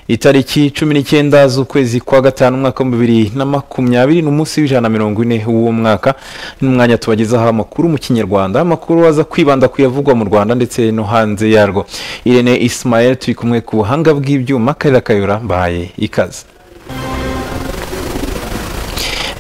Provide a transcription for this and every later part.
itariki cumi n'icyenda z'ukwezi kwa gatanu umwaka wa bibiri na makumyabiri ni umunsi w'ijana na mirongo ine w'uwo mwaka n'umwanya tubagezaho amakuru mu kinyarwanda amakuru aza kwibanda ku yavugwa mu rwanda ndetse no hanze yarwo irene isimayeli turi kumwe ku buhanga bw'ibyuma karira kayora mbahaye ikaze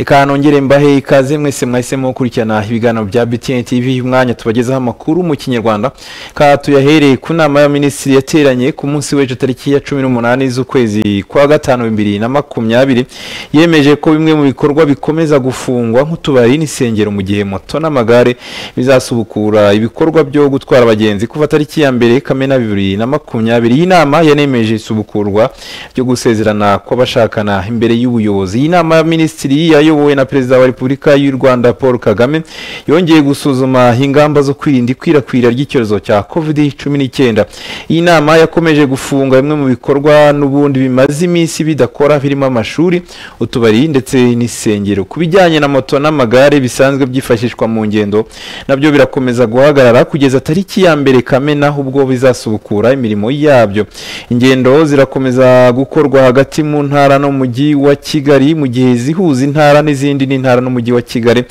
reka nongere mbahe ikaze mwese mwahisemo gukurikirana ibiganiro bya btn tv umwanya tubagezaho amakuru mu kinyarwanda ka tuyahereye ku nama y'abaminisitiri yateranye ku munsi w'ejo tariki ya cumi n'umunani z'ukwezi kwa gatanu bibiri na makumyabiri yemeje ko bimwe mu bikorwa bikomeza gufungwa nk'utubari n'insengero mu gihe moto n'amagare bizasubukura ibikorwa byo gutwara abagenzi kuva tariki ya mbere kamena bibiri na makumyabiri iyi nama yanemeje isubukurwa ryo gusezerana kw'abashakana imbere y'ubuyobozi iyi nama y'abaminisitiri yayo yayobowe na perezida wa repubulika y'u rwanda paul kagame yongeye gusuzuma ingamba zo kwirinda ikwirakwira ry'icyorezo cya covid cumi n'icyenda iyi nama yakomeje gufunga bimwe mu bikorwa n'ubundi bimaze iminsi bidakora birimo amashuri utubari ndetse n'insengero ku bijyanye na moto n'amagare bisanzwe byifashishwa mu ngendo nabyo birakomeza guhagarara kugeza tariki ya mbere kamena ubwo bizasubukura imirimo yabyo ingendo zirakomeza gukorwa hagati mu ntara no mu mujyi wa kigali mu gihe zihuza intara n'izindi n'intara n'umujyi wa kigali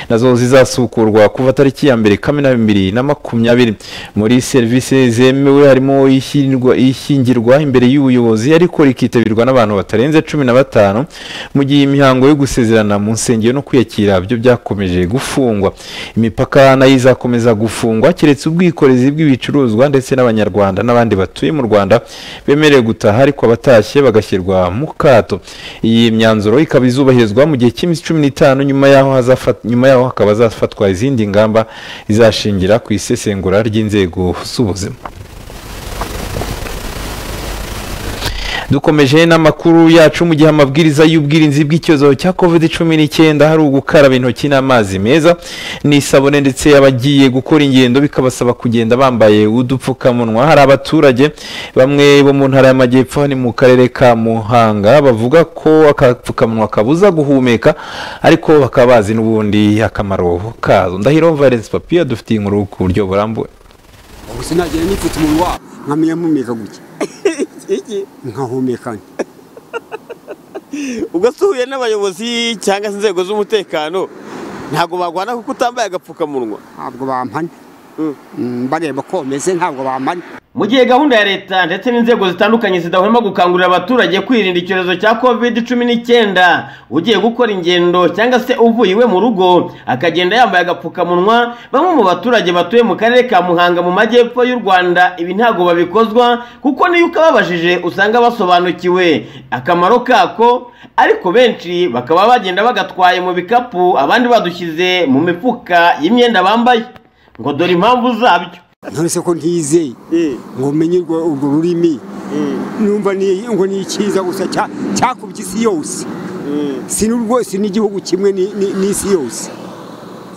nazo zizasukurwa kuva tariki ya mbere kamena bibiri na makumyabiri muri serivisi zemewe harimo ishyingirwa imbere y'ubuyobozi ariko rikitabirwa n'abantu batarenze cumi na batanu mu gihe imihango yo gusezerana mu nsengero no kwiyakira byo byakomeje gufungwa imipaka nayo izakomeza gufungwa keretse ubwikorezi bw'ibicuruzwa ndetse n'abanyarwanda n'abandi batuye mu rwanda bemerewe gutaha ariko abatashye bagashyirwa mu kato iyi myanzuro ikaba izubahirizwa mu gihe cy'iminsi cumi n'itanu nyuma yaho nyuma yaho hakaba hazafatwa izindi ngamba izashingira ku isesengura ry'inzego z'ubuzima dukomeje n'amakuru yacu mu gihe amabwiriza y'ubwirinzi bw'icyorezo cya covid cumi n'icyenda hari ugukaraba intoki n'amazi meza n'isabune ndetse abagiye gukora ingendo bikabasaba kugenda bambaye udupfukamunwa hari abaturage bamwe bo mu ntara y'amajyepfo ni mu karere ka muhanga bavuga ko akapfukamunwa kabuza guhumeka ariko bakaba bazi n'ubundi akamaro kazo ndahiro valence papier dufitiye inkuru ku buryo burambuye gusa nagira nipfutse umubiri wabo nkamenya mumeka gutya nkahumeka ubwo uhuye n'abayobozi cyangwa se inzego z'umutekano ntabwo bagwana kuko utambaye agapfukamunwa ntabwo bampana bareba ko bameze ntabwo bampana mu gihe gahunda ya leta ndetse n'inzego zitandukanye zidahwema gukangurira abaturage kwirinda icyorezo cya covid cumi n'icyenda ugiye gukora ingendo cyangwa se uvuye iwe mu rugo akagenda yambaye agapfukamunwa bamwe mu baturage batuye mu karere ka muhanga mu majyepfo y'u rwanda ibi ntabwo babikozwa kuko niyo ukababajije usanga basobanukiwe akamaro kako ariko benshi bakaba bagenda bagatwaye mu bikapu abandi badushyize mu mifuka y'imyenda bambaye ngo dore impamvu zabyo nturese ko ntizeye ngo menye urwo rurimi numva ngo ni icyiza gusa cyakubye isi yose si rwose n'igihugu kimwe n'isi yose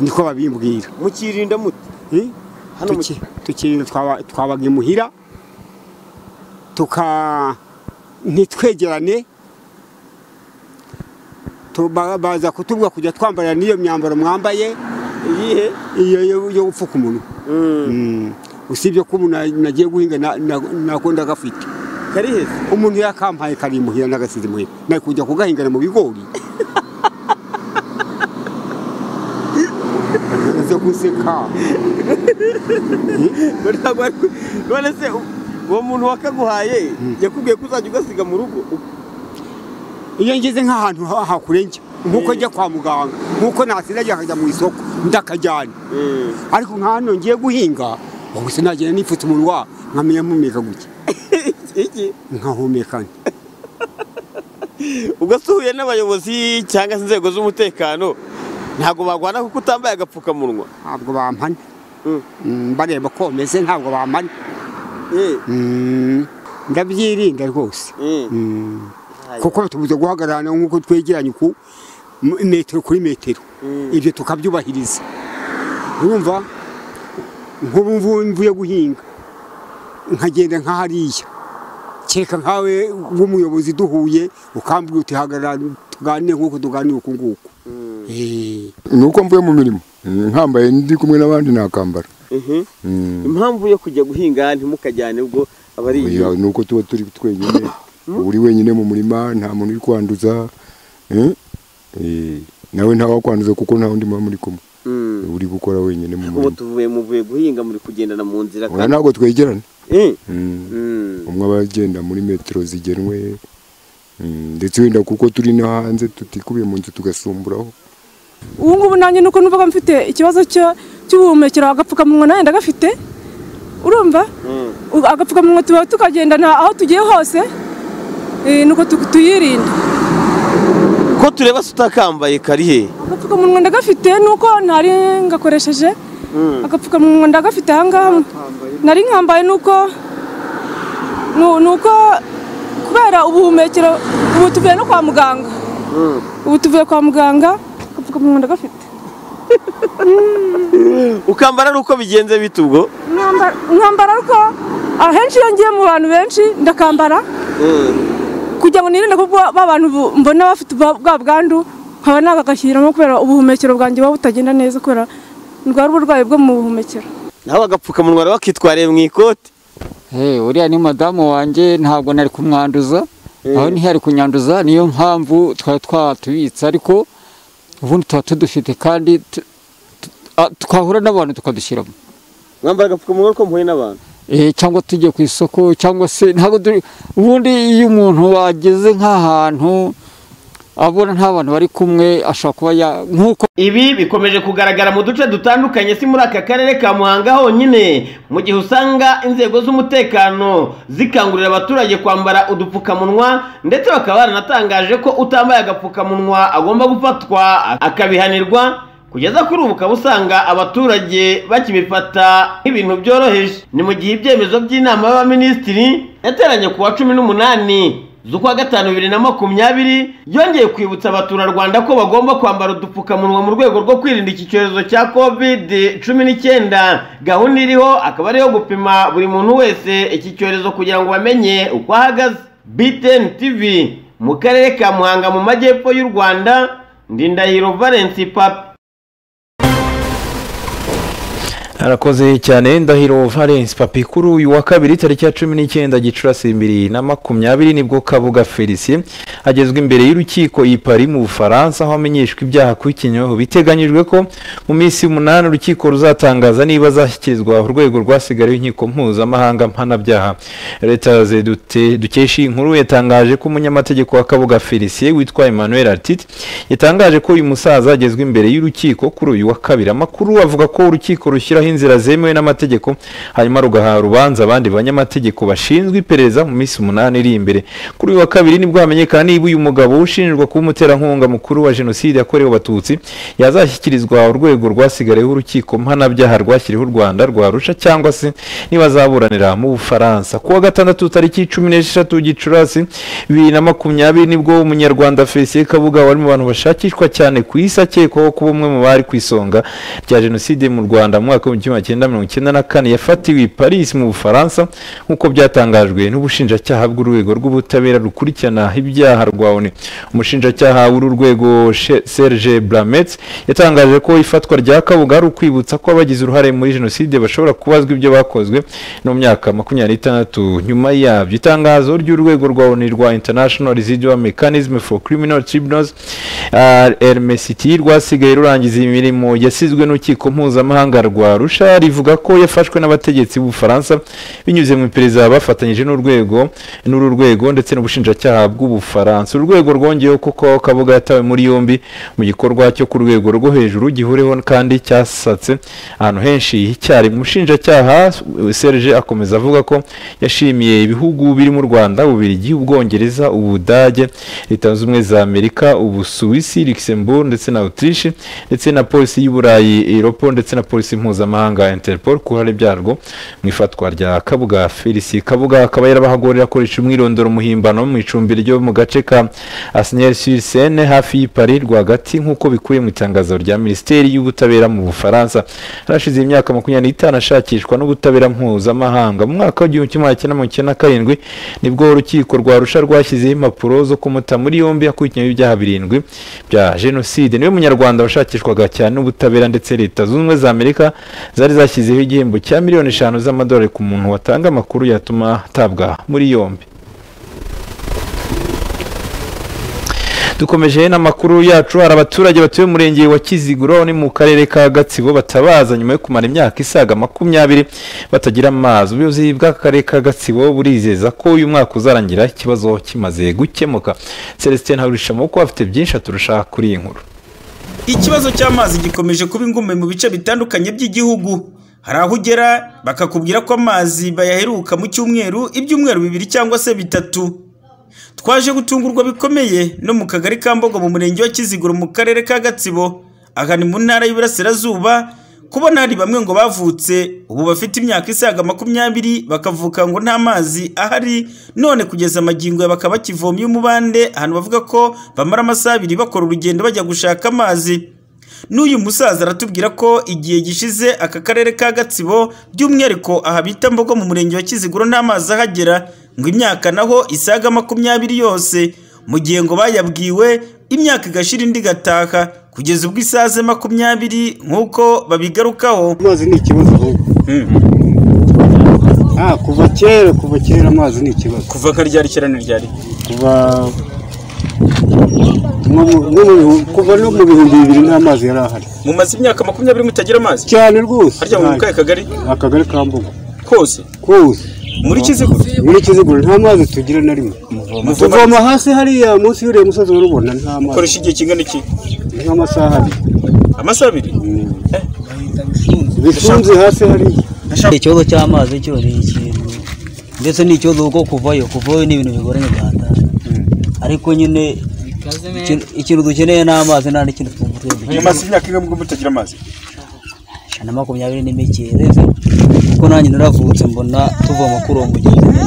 niko babimbwira mukirinda muti tukirinda twabaga imuhira tuka ntitwegerane baza kutubwa kujya twambara n'iyo myambaro mwambaye iyo yo gupfuka umunwa usibye ko umuntu nagiye guhinga nako ndagafite umuntu yakampaye kari muhira n'agasize muhira nari kujya kugahingana mu bigori nze guseka none se uwo muntu wakaguhaye yakubwiye ko uzajya ugasiga mu rugo iyo ngeze nk'ahantu hakurengera nk'uko njya kwa muganga nk'uko natsindagiye akajya mu isoko ndakajyana ariko nk'ahantu ngiye guhinga gusa nagenda nipfutse umunwa nkamenya mpumeka gutya nkahumeka ubwo uhuye n'abayobozi cyangwa se inzego z'umutekano ntabwo bagwana kuko utambaye agapfukamunwa ntabwo bampana bareba ko bameze ntabwo bampana ndabyirinda rwose kuko batubuze guhagarara nk'uko twegeranye ku metero kuri metero ibyo tukabyubahiriza urumva nk'ubu mvuye guhinga nkagenda nk'ahariya kereka nkawe nk'umuyobozi duhuye ukambwira uti hagarara tuganire nk'uko tuganira uku nguku ni uko mvuye mu mirimo nkambaye ndi kumwe n'abandi nakambara impamvu yo kujya guhinga ntimukajyane ubwo aba ari ni uko tuba turi twenyine uba uri wenyine mu murima nta muntu uri kwanduza eh, eh, nawe ntawakwanduza kuko nta wundi muba muri kumwe uba uri gukora wenyine mu ubu murima tuvuye muvuye guhinga muri kugendana mu nzira Oya, kandi ntabwo twegerana Eh, Mm. mm. umwe aba agenda muri metero zigenwe mm, ndetse wenda kuko turi no hanze tutikubiye mu nzu tugasumburaho ubu ngubu nanjye nuko numvaga mfite ikibazo cyo cy'ubuhumekero agapfukamunwa nanjye ndagafite urumva U- agapfukamunwa tuba tukagendana aho tugiye hose eh, nuko tu- tuyirinda ko tureba se utakambaye karihe agapfukamunwa ndagafite nuko ntari ngakoresheje agapfukamunwa ndagafite ahangaha nari nkambaye nuko nu- nuko kubera ubuhumekero ubu tuvuye no kwa muganga ubu tuvuye kwa muganga agapfukamunwa ndagafite ukambara ari uko bigenze bite ubwo Mwamba- mwambara ariko ahenshi iyo ngiye mu bantu benshi ndakambara kugira ngo nirinde kuko ba bantu bu- mbona bafite ubwa bwa bwandu nkaba nagagashyiramo kubera ubuhumekero bwanjye buba butagenda neza kubera ndwara uburwayi bwo mu buhumekero nawe agapfukamunwa rero bakitwariye mu ikoti Hey, uriya ni madamu wanjye ntabwo nari kumwanduza aho niho ari kunyanduza niyo mpamvu twari twatubitse ariko ubundi tuba tudufite kandi tu- tu- a- twahura n'abantu tukadushyiramo mwambara agapfukamunwa ariko mpuye n'abantu Eh, cyangwa tujye ku isoko cyangwa se ntabwo turi ubundi iyo umuntu ageze nk'ahantu abona nta bantu bari kumwe ashobora kuba ya- nk'uko Ibi bikomeje kugaragara mu duce dutandukanye si muri aka karere ka Muhanga honyine mu gihe usanga inzego z'umutekano zikangurira abaturage kwambara udupfukamunwa ndetse bakaba baranatangaje ko utambaye agapfukamunwa agomba gufatwa akabihanirwa kugeza kuri ubu ukaba usanga abaturage bakibifata nk'ibintu byoroheje ni mu gihe ibyemezo by'inama y'abaminisitiri yateranye ku wa cumi n'umunani z'ukwa gatanu bibiri na makumyabiri yongeye kwibutsa abaturarwanda ko bagomba kwambara udupfukamunwa mu rwego rwo kwirinda iki cyorezo cya covid cumi n'icyenda gahunda iriho akaba ariyo gupima buri muntu wese iki cyorezo kugira ngo bamenye uko ahagaze btn tv mu karere ka muhanga mu majyepfo y'u rwanda ndindahiro valence papa arakoze cyane ndahiro valence papi kuri uyu wa kabiri tariki ya cumi n'icyenda gicurasi bibiri na makumyabiri nibwo kabuga felicien agezwa imbere y'urukiko i Paris mu bufaransa aho amenyeshwa ibyaha akurikiranweho biteganyijwe ko mu minsi umunani urukiko ruzatangaza niba azashyikirizwa urwego rwasigaye inkiko mpuzamahanga mpanabyaha leta dute dukesha iyi nkuru yatangaje ko umunyamategeko wa kabuga felicien witwa emmanuel artite yatangaje ko uyu musaza agezwa imbere y'urukiko kuri uyu wa kabiri amakuru avuga ko urukiko rushyiraho inzira zemewe n'amategeko hanyuma rugaha rubanza abandi banyamategeko bashinzwe iperereza mu minsi umunani iri imbere kuri uyu wa kabiri nibwo hamenyekana niba uyu mugabo ushinjwa kuba umuterankunga mukuru wa jenoside yakorewe abatutsi yazashyikirizwa urwego rwasigayeho urukiko mpanabyaha rwashyiriweho u rwanda rwa rusha cyangwa se niba azaburanira mu bufaransa ku wa gatandatu tariki cumi n'esheshatu gicurasi bibiri na makumyabiri nibwo umunyarwanda felicien kabuga wari mu bantu bashakishwa cyane ku isi akekwaho kuba umwe mu bari ku isonga rya jenoside mu rwanda mu mwaka w'igihumbi kimwe magana cyenda mirongo icyenda na kane yafatiwe i paris mu bufaransa nk'uko byatangajwe n'ubushinjacyaha bw'urwego rw'ubutabera rukurikirana ibyaha rwa oni umushinjacyaha w'uru rwego She- serge blamets yatangaje ko ifatwa rya kabuga ari ukwibutsa ko abagize uruhare muri jenoside bashobora kubazwa ibyo bakozwe no mu myaka makumyabiri n'itandatu nyuma yabyo itangazo ry'urwego rwa oni rwa international residual mechanism for criminal tribunals rmct rwasigaye rurangiza imirimo yasizwe n'urukiko mpuzamahanga rwa rusha rivuga ko yafashwe n'abategetsi b'ubufaransa binyuze mu iperereza bafatanyije n'urwego n'uru rwego ndetse n'ubushinjacyaha bw'ubufaransa uru rwego rwongeyeho ko ko kabuga yatawe muri yombi mu gikorwa cyo ku rwego rwo hejuru gihureho kandi cyasatse ahantu henshi icyarimwe umushinjacyaha serge akomeza avuga ko yashimiye ibihugu birimo u rwanda ububirigi ubwongereza ubudage leta zunze ubumwe za amerika ubusuwisi luxembourg ndetse na autriche ndetse na polisi y'uburayi europo ndetse na polisi mpuzamahanga interpol ku ruhare byarwo mu ifatwa rya kabuga felicien kabuga akaba yarabahagorera akoresha umwirondoro muhimbano mu icumbi ryo mu gace ka asinel sur seine hafi y'i paris rwagati nk'uko bikubiye mu itangazo rya minisiteri y'ubutabera mu bufaransa harashize imyaka makumyabiri n'itanu ashakishwa n'ubutabera mpuzamahanga mu mwaka w'igihumbi kimwe magana cyenda mirongo icyenda na karindwi nibwo urukiko rwa rusha rwashyizeho impapuro zo kumuta muri yombi akurikiranyweho ibyaha birindwi bya jenoside niwe munyarwanda washakishwaga cyane n'ubutabera ndetse leta zunze ubumwe za amerika zari zashyizeho igihembo cya miliyoni eshanu z'amadolari ku muntu watanga amakuru yatuma atabwa muri yombi dukomeje n'amakuru yacu hari abaturage batuye mu murenge wa kiziguro ni mu karere ka gatsibo batabaza nyuma yo kumara imyaka isaga makumyabiri batagira amazi ubuyobozi bw'akarere ka gatsibo burizeza ko uyu mwaka uzarangira ikibazo kimaze gukemuka celestin haburishamo kuko afite byinshi aturusha kuri iyi nkuru Ikibazo cy'amazi gikomeje kuba ingumbe mu bice bitandukanye by'igihugu. Hari aho ugera bakakubwira ko amazi bayaheruka mu cyumweru ibyumweru bibiri cyangwa se bitatu. Twaje gutungurwa bikomeye no mu kagari ka Mbogo mu murenge wa Kiziguro mu karere ka Gatsibo, aha ni mu ntara y'Iburasirazuba, kubona hari bamwe ngo bavutse ubu bafite imyaka isaga makumyabiri bakavuka ngo nta mazi ahari none kugeza amagingo ya bakaba bakivomye umubande ahantu bavuga ko bamara amasaha abiri bakora urugendo bajya gushaka amazi n'uyu musaza aratubwira ko igihe gishize aka karere ka gatsibo by'umwihariko aha bita mbogo mu murenge wa kiziguro nta mazi ahagera ngo imyaka naho isaga makumyabiri yose mu gihe ngo bayabwiwe imyaka igashira indi igataha kugeza ubwo isaze makumyabiri nk'uko babigarukaho amazi ni ikibazo ahubwo Ah, kuva kera kuva kera amazi ni ikibazo kuva karyari cyane ryari kuva nko mu- nko mu bihu- kuva no mu bihumbi bibiri n'amazi yari ahari mumaze imyaka makumyabiri mutagira amazi cyane rwose harya mu kahe kagari akagari ka mbogo kose kose muri kiziguro muri kiziguro nta mazi tugira na rimwe tuvoma hasi hariya munsi y'uriya musozi urubona nta mazi ukoresha igihe kingana iki nk'amasaha abiri amasaha abiri bifunze hasi hariya ikibazo cy'amazi cyo ni ikintu ndetse n'ikibazo kuko kuvayo kuvayo ni ibintu bigoranye cyane ariko nyine ikintu- ikintu dukeneye ni amazi nta n'ikintu twumva mumaze imyaka ingahe mubwo mutagira amazi ijana na makumyabiri n'imike rero kuko nanjye naravutse mbona tuvoma kuri uwo mugezi nyine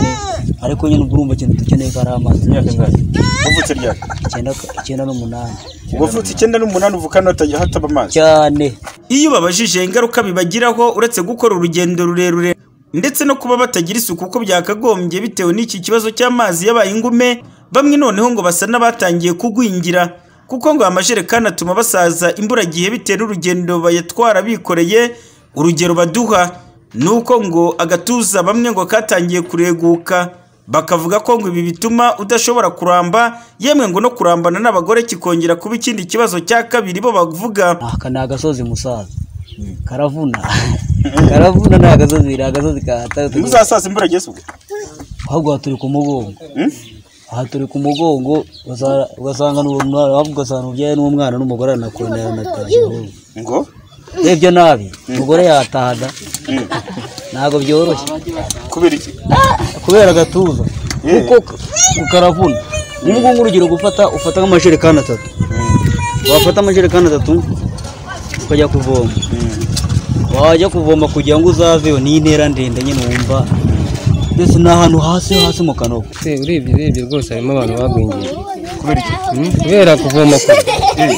ariko nyine ubwo urumva ikintu dukeneye ko ari amazi wavutse ryari icyenda icyenda n'umunani wavutse icyenda n'umunani uvuka hano hatajya hataba amazi cyane iyo babajije ingaruka bibagiraho uretse gukora urugendo rurerure ndetse no kuba batagira isuku uko byakagombye bitewe n'iki kibazo cy'amazi yabaye ingume bamwe noneho ngo basa n'abatangiye kugwingira kuko ngo amajerekani atuma basaza imburagihe bitewe n'urugendo bayatwara bikoreye urugero baduha ni uko ngo agatuza bamwe ngo katangiye kureguka bakavuga ko ngo ibi bituma udashobora kuramba yemwe ngo no kurambana n'abagore kikongera kuba ikindi kibazo cya kabiri bo bavuga aka ni agasozi musaza karavuna karavuna ni agasozi ni agasozi kahatari ntuzasasa imbura yesu ahubwo aha turi ku mugongo aha turi ku mugongo ugasanga- ugasanga ni umwana ahubwo ugasanga ubyaye n'umwana n'umugore aranakora aranataye ngo urebye nabi umugore yatahaga ntabwo byoroshye kubera iki kubera agatuza Yeah. kuko karavuna ni ngubu urugero gufata ufata nk'amajerekani atatu wafata amajerekani atatu ukajya kuvoma wajya kuvoma kugira ngo uzaveyo ni intera ndende nyine wumva ndetse ni ahantu hasi hasi mu kanoko urebye urebye rwose harimo abantu bagwingiye kubera kuvoma kure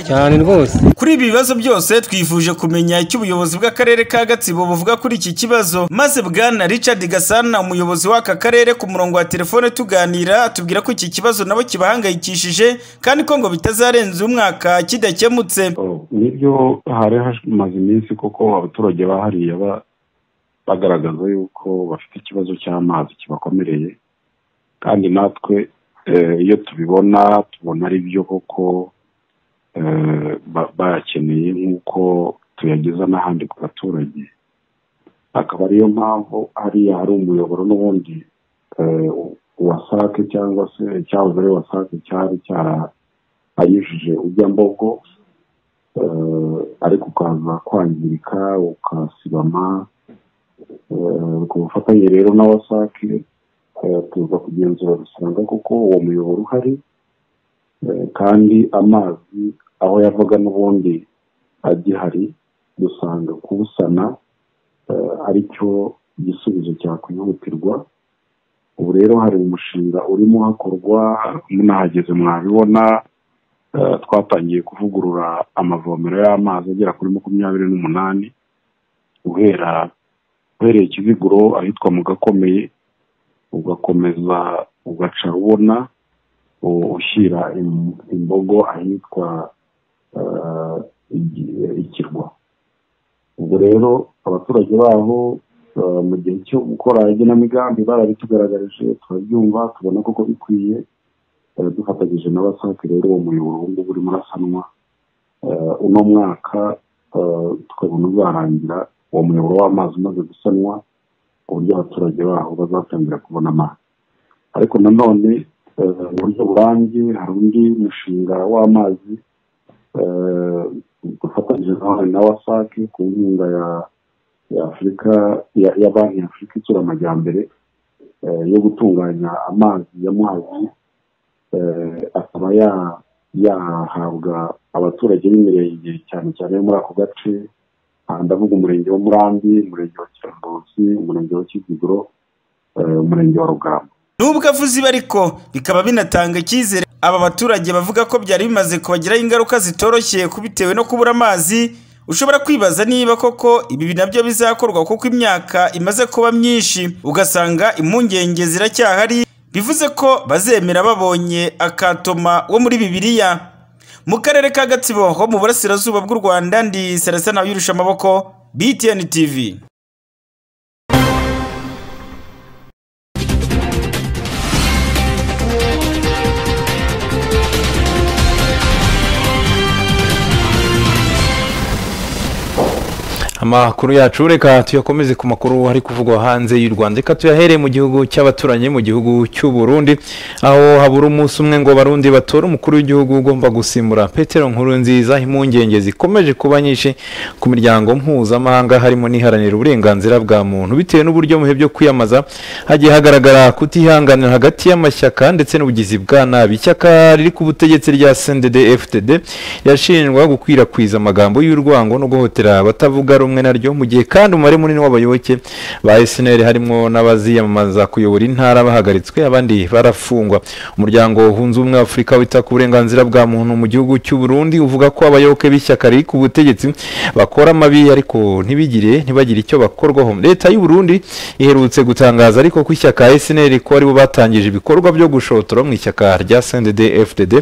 cyane rwose kuri ibi bibazo byose twifuje kumenya icyo ubuyobozi bw'akarere ka gatsibo buvuga kuri iki kibazo maze bwana richard gasana umuyobozi w'aka karere ku murongo wa telefone tuganira atubwira ko iki kibazo nabo kibahangayikishije kandi ko ngo bitazarenza umwaka kidakemutse nibyo hari hamaze iminsi kuko abaturage bahariye bagaragaza yuko bafite ikibazo cy'amazi kibakomereye kandi natwe eh, iyo tubibona tubona ari byo koko eh, ba- bayakeneye nk'uko tuyageza n'ahandi ku baturage akaba ariyo mpamvu hariya hari umuyoboro n'ubundi eh, wasake cyangwa se icyahoze ari wasake cyari cyarahanyujije ujya mbogo eh, ariko ukaza kwangirika ukasibama eh, ku bufatanye rero na wasake eh, tuza kugenzura dusanga koko uwo muyoboro uhari eh, kandi amazi aho yavaga n'ubundi agihari dusanga kuwusana eh, aricyo gisubizo cyakwihutirwa ubu rero hari umushinga urimo hakorwa munahageze mwabibona eh, twatangiye kuvugurura amavomero y'amazi agera kuri makumyabiri n'umunani guhera uhereye kiziguro ahitwa mu gakomeye ugakomeza ugaca ubona u- ushyira im- imbogo ahitwa eh, igi- ikirwa ubwo rero abaturage baho eh, mu gihe cyo gukora igenamigambi barabitugaragarije turabyumva tubona koko bikwiye Eh, dufatanyije na wasake rero uwo muyoboro ubu ngubu urimo urasanwa Eh, uno mwaka eh, tukabona uzarangira uwo muyoboro w'amazi umaze gusanwa ku buryo abaturage baho bazatangira kubona amazi ariko nanone eh, mu buryo burambye hari undi mushinga w'amazi eh, dufatanyije nawe na wasake ku nkunga ya ya afurika ya, ya banki ya afurika itsura amajyambere eh, yo gutunganya amazi y'amazi eh, akaba ya- yahabwa abaturage b'imirenge cyane cyane yo muri ako gace aha ndavuga umurenge wa murambi umurenge wa kirambuzi umurenge wa kiziguro eh, umurenge wa rugamba nubwo avuze ibi ariko bikaba binatanga icyizere aba baturage bavuga ko byari bimaze kubagiraho ingaruka zitoroshye ku bitewe no kubura amazi ushobora kwibaza niba koko ibi nabyo bizakorwa kuko imyaka imaze kuba myinshi ugasanga impungenge ziracyahari bivuze ko bazemera babonye akatoma wo muri bibiliya mu karere ka gatsibo ho mu burasirazuba bw'u rwanda ndi serasa nawe yurusha amaboko btn tv amakuru yacu reka tuyakomeze ku makuru ari kuvugwa hanze y'u rwanda reka tuyahere mu gihugu cy'abaturanyi mu gihugu cy'u Burundi aho habura umunsi umwe ngo abarundi batore umukuru w'igihugu ugomba gusimbura petero nkuru nziza impungenge zikomeje kuba nyinshi ku miryango mpuzamahanga harimo n'iharanira uburenganzira bwa muntu bitewe n'uburyo mu bihe byo kwiyamamaza hagiye hagaragara kutihanganira hagati y'amashyaka ndetse n'ubugizi bwa nabi ishyaka riri ku butegetsi rya sendede fdd yashinjwa gukwirakwiza amagambo y'urwango no guhotera abatavuga rumwe naryo mu gihe kandi umubare munini w'abayoboke ba snl harimo n'abaziyamamaza kuyobora intara bahagaritswe abandi barafungwa umuryango wunze ubumwe wa afurika wita ku burenganzira bwa muntu mu gihugu cy'u Burundi uvuga ko abayoboke b'ishyaka riri ku butegetsi bakora amabi ariko ntibigire ntibagire icyo bakorwaho leta y'u Burundi iherutse gutangaza ariko ko ishyaka snl ko aribo batangije ibikorwa byo gushotora mu ishyaka rya sndd fdd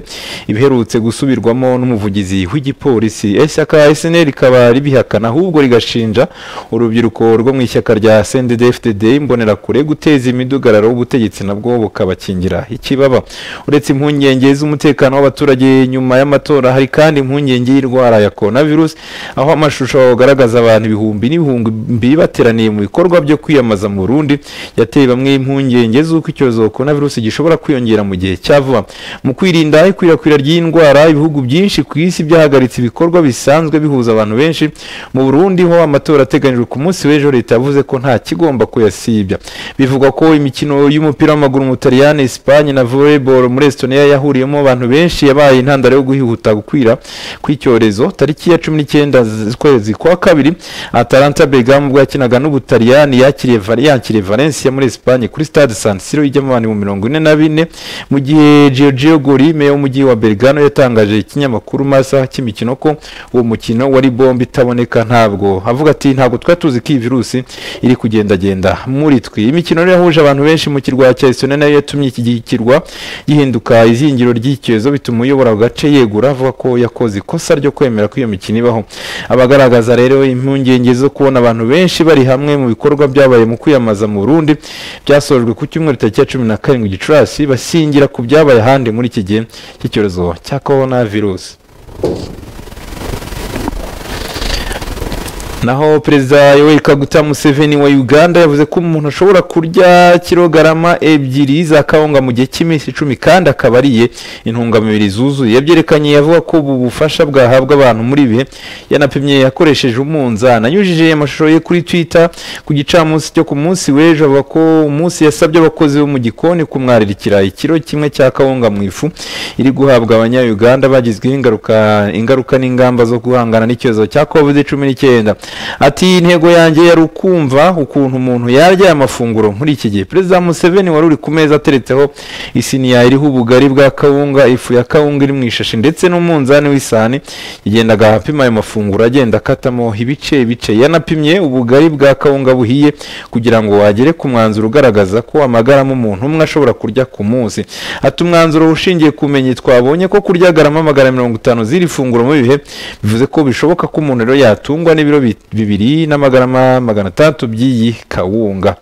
ibiherutse gusubirwamo n'umuvugizi w'igipolisi ishyaka snl rikaba ribihakana ahubwo rigashinja urubyiruko rwo mu ishyaka rya sndd fdd imbonerakure guteza imidugararo w'ubutegetsi nabwo bukabakingira ikibaba uretse impungenge z'umutekano w'abaturage nyuma y'amatora hari kandi impungenge y'indwara ya coronavirus aho amashusho agaragaza abantu ibihumbi n'ibihumbi bateraniye mu bikorwa byo kwiyamamaza mu Burundi yateye bamwe impungenge z'uko icyorezo corona virus gishobora kwiyongera mu gihe cya vuba mu kwirinda ikwirakwira ry'indwara ibihugu byinshi ku isi byahagaritse ibikorwa bisanzwe bihuza abantu benshi mu Burundi ho amatora ateganyijwe ku munsi w'ejo leta yavuze ko nta kigomba kuyasibya bivugwa ko imikino y'umupira w'amaguru mu Butaliyani Espagne na volleyball muri Estonia yahuriyemo abantu benshi yabaye intandaro yo guhihuta gukwira kw'icyorezo tariki ya 19 z'ukwezi kwa kabiri Atalanta Bergamo ubwo yakinaga n'Ubutaliyani yakiriye Val- yakiriye Valencia muri Espagne kuri Stade San Siro ijyamo abantu mu mirongo ine na bine mu gihe Giorgio Gori meya w'umujyi wa Bergamo yatangaje ikinyamakuru masa cy'imikino ko uwo mukino wari bombi itaboneka ntabwo avuga ati ntabwo twari tuzi ko iyi virusi iri kugendagenda muri twe imikino rero yahuje abantu benshi mu kirwa cya Estonia nayo yatumye iki gi- kirwa gihinduka izingiro ry'icyorezo bituma uyobora ako gace yegura avuga ko yakoze ikosa ryo kwemera ko iyo mikino ibaho abagaragaza rero impungenge zo kubona abantu benshi bari hamwe mu bikorwa byabaye mu kwiyamamaza mu Burundi byasojwe ku cyumweru tariki ya cumi na karindwi Gicurasi basingira ku byabaye ahandi muri iki gihe cy'icyorezo cya corona virusi naho perezida yoweri kaguta museveni wa uganda yavuze ko umuntu ashobora kurya kilogarama ebyiri za kawunga mu gihe cy'iminsi icumi kandi akaba ariye intungamubiri zuzuye yabyerekanye avuga ko ubu bufasha bwahabwa abantu muri ibi bihe yanapimye yakoresheje umunzani anyujije amashusho ye kuri twitter ku gicamunsi cyo ku munsi w'ejo avuga ko umunsi yasabye abakozi bo mu gikoni kumwararikira ikiro kimwe cya kawunga mu ifu iri guhabwa abanyayuganda bagizweho ingaruka ingaruka n'ingamba zo guhangana n'icyorezo cya covid cumi n'icyenda ati intego yanjye yari ukumva ukuntu umuntu yarya aya mafunguro muri iki gihe perezida museveni wari uri ku meza ateretseho isiniya iriho ubugari bwa kawunga ifu ya kawunga iri mu ishashi ndetse n'umunzani w'isahani yagendaga apima ayo mafunguro agenda akatamo ibice bice yanapimye ubugari bwa kawunga buhiye kugira ngo agere ku mwanzuro ugaragaza ko amagarama umuntu umwe ashobora kurya ku munsi ati umwanzuro ushingiye ku bumenyi twabonye ko kurya garama magana mirongo itanu z'iri funguro mu bihe bivuze ko bishoboka ko umuntu rero yatungwa n'ibiro bi- bibiri n'amagarama magana atandatu by'iyi kawunga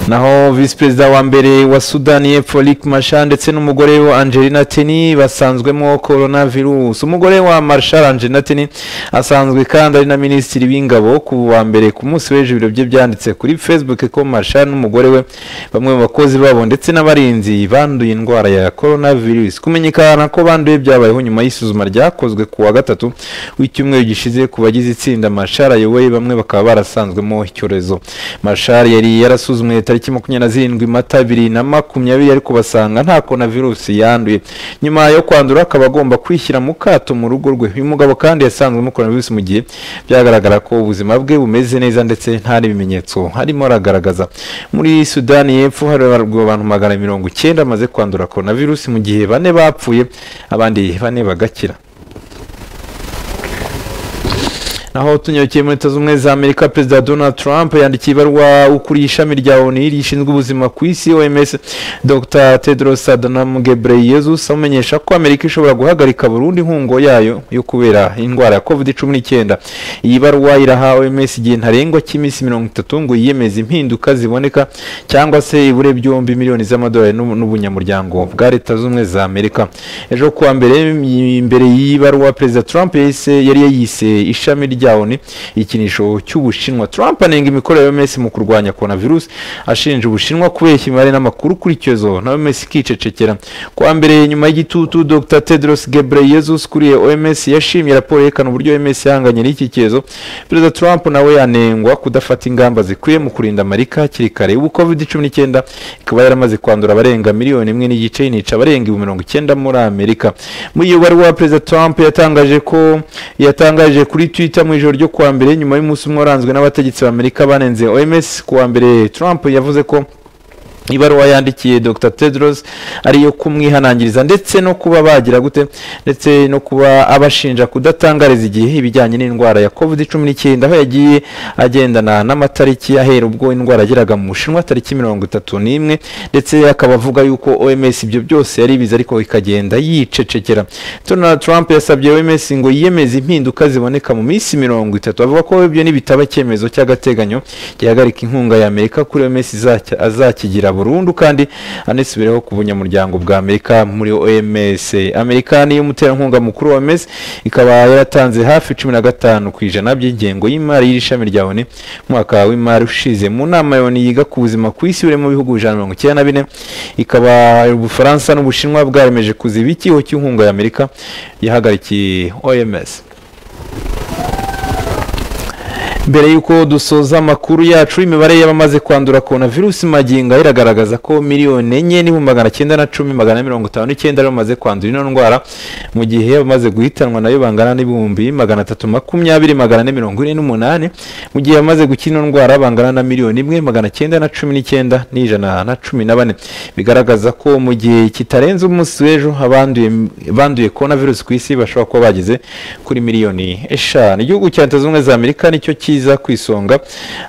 naho visi perezida wa mbere wa sudani y'epfo rick mashar ndetse n'umugore we angelina teni basanzwemo corona virusi umugore wa marshal angelina teni asanzwe kandi ari na minisitiri w'ingabo ku wa mbere ku munsi w'ejo ibiro bye byanditse kuri facebook ko marshal n'umugore we bamwe mu bakozi babo ndetse n'abarinzi banduye indwara ya corona virusi kumenyekana ko banduye byabayeho nyuma y'isuzuma ryakozwe ku wa gatatu w'icyumweru gishize ku bagize itsinda marshal ayoboye bamwe bakaba barasanzwemo icyorezo marshal yari yarasuzumwe tariki makumyabiri na zirindwi mata abiri na makumyabiri ariko basanga nta corona virusi yanduye nyuma yo kwandura akaba agomba kwishyira mu kato mu rugo rwe uyu mugabo kandi yasanzwemo corona virusi mu gihe byagaragara ko ubuzima bwe bumeze neza ndetse nta n'ibimenyetso harimo aragaragaza muri sudani y'epfo hari abantu magana mirongo icyenda bamaze kwandura corona virusi mu gihe bane bapfuye abandi bane bagakira naho tunyarukeye muri leta z'ubumwe za amerika perezida donald trump yandikiye ibaruwa ukuriye ishami rya oni rishinzwe ubuzima ku isi oms dr tedros adhanom ghebreyesus amumenyesha ko amerika ishobora guhagarika burundu inkunga yayo yo kubera indwara ya covid cumi n'icyenda iyi baruwa iraha oms igihe ntarengwa cy'iminsi mirongo itatu ngo yiyemeze impinduka ziboneka cyangwa se ibure byombi miliyoni z'amadolari n'ubu- n'ubunyamuryango bwa leta z'ubumwe za amerika ejo kuwa mbere imbere y'ibaruwa perezida trump yahise yari yayise ishami rya oni ikinisho cy'ubushinwa trump anenga imikorere ya oms mu kurwanya corona virusi ashinja ubushinwa kubeshya imibare n'amakuru kuri icyorezo na oms ikicecekera kuwa mbere nyuma y'igitutu dr tedros gebreyesus ukuriye oms yashimye raporo yerekana uburyo oms yahanganye n'iki cyorezo perezida trump nawe yanengwa kudafata ingamba zikwiye mu kurinda amerika hakiri kare ubu covid cumi n'icyenda ikaba yaramaze kwandura abarenga miliyoni imwe n'igice inica abarenga ibihumbi mirongo icyenda muri amerika muri iyo baruwa perezida trump yatangaje ko yatangaje kuri twitter mu ijoro ryo kuwa mbere nyuma y'umunsi umwe waranzwe n'abategetsi b'amerika banenze oms kuwa mbere trump yavuze ko ibaruwa yandikiye dr tedros ariyo kumwihanangiriza ndetse no kuba bagira gute ndetse no kuba abashinja kudatangariza igihe ibijyanye n'indwara ya covid cumi n'icyenda aho yagiye agendana n'amatariki ahera ubwo indwara yageraga mu bushinwa tariki mirongo itatu n'imwe ndetse akaba avuga yuko oms ibyo byose yari ibizi ariko ikagenda yicecekera donald trump yasabye oms ngo yiyemeze impinduka ziboneka mu minsi mirongo itatu avuga ko ibyo nibitaba icyemezo cy'agateganyo gihagarika inkunga ya amerika kuri oms izaki- azakigira burundu kandi anisubireho ku bunyamuryango bwa amerika muri oms amerika niyo muterankunga mukuru wa oms ikaba yaratanze hafi cumi na gatanu ku ijana by'ingengo y'imari y'iri shami rya oni mu mwaka w'imari ushize mu nama ya oni yiga ku buzima ku isi buri mu bihugu ijana na mirongo icyenda na bine ikaba ubufaransa n'ubushinwa bwaremeje kuziba ikiho cy'inkunga ya amerika yahagarikiye oms mbere y'uko dusoza amakuru yacu imibare y'abamaze kwandura corona virusi magingo aha iragaragaza ko miliyoni enye n'ibihumbi magana cyenda na cumi magana ane mirongo itanu n'icyenda aribo bamaze kwandura ino ndwara mu gihe abamaze guhitanwa nayo bangana n'ibihumbi magana atatu makumyabiri magana ane mirongo ine n'umunani mu gihe abamaze gukira ino ndwara bangana na miliyoni imwe magana cyenda na cumi n'icyenda n'ijana na cumi na bane bigaragaza ko mu gihe kitarenze umunsi w'ejo abanduye banduye corona virusi ku isi bashobora kuba bageze kuri miliyoni eshanu igihugu cya leta zunze ubumwe za amerika nicyo kiza ku isonga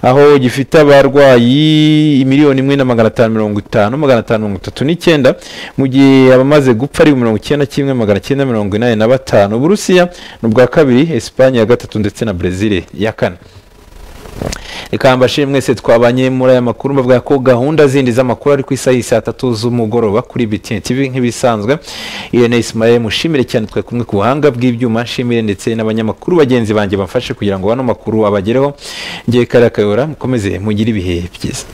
aho gifite abarwayi miliyoni imwe na magana atanu mirongo itanu magana atanu mirongo itatu n'icyenda mu gihe abamaze gupfa ari mirongo icyenda kimwe magana cyenda mirongo inani na batanu uburusiya ni ubwa kabiri esipanye ya gatatu ndetse na brezil ya kane reka mbashire mwese twabanye muri aya makuru bavuga ko gahunda zindi z'amakuru ari ku isaha y'i saa tatu z'umugoroba kuri BTN TV nk'ibisanzwe Irene Ismael mushimire cyane twe kumwe ku buhanga bw'ibyuma nshimire ndetse n'abanyamakuru bagenzi banjye bamfashe kugira ngo ano makuru abagereho ngiye karakayora mukomeze mugire ibihe byiza